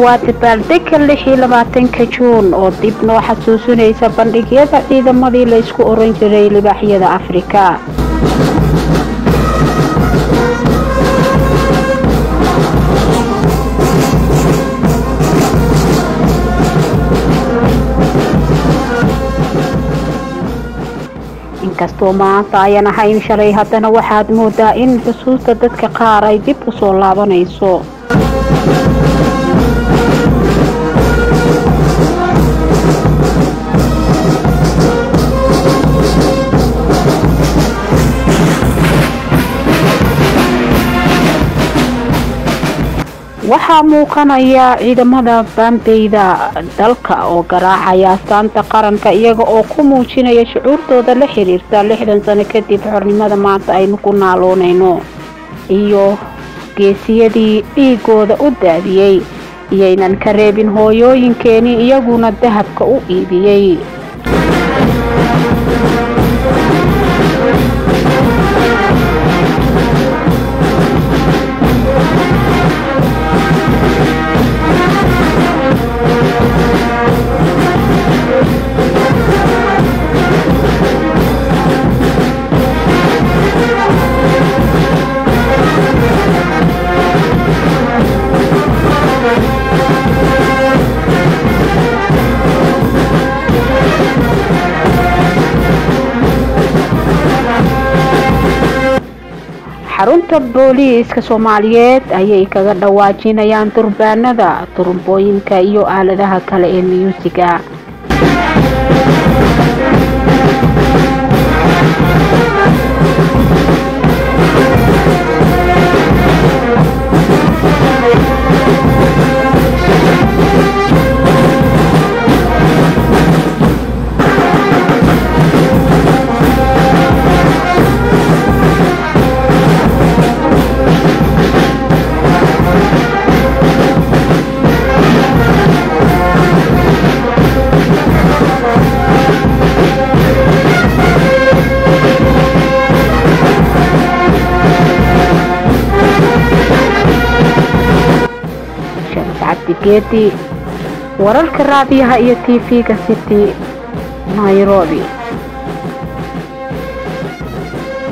waa dabaaldega lix iyo labaatanka juun oo dib noo xasuusinaysa bandhigyada ciidamadii laysku oran jiray libaaxyada afrika inkastoo maanta ayan ahayn shalay haddana waxaad moodaa in xusuusta dadka qaar ay dib u soo laabanayso waxaa muuqanaya ciidamada baambeyda dalka oo garaacaya astaanta qaranka iyaga oo ku muujinaya shucuurtooda la xiriirta lixdan sano kadib xornimada maanta aynu ku naaloonayno iyo geesiyadii dhiigooda u daadiyey iyaynan ka reebin hooyooyinkeenii iyaguna dahabka u iibiyey xarunta booliiska soomaaliyeed ayay kaga dhawaajinayaan durbaanada turumbooyinka iyo aaladaha kale ee miyuusiga cabdigeedi wararka raadiyaha iyo tv-ga city nairobi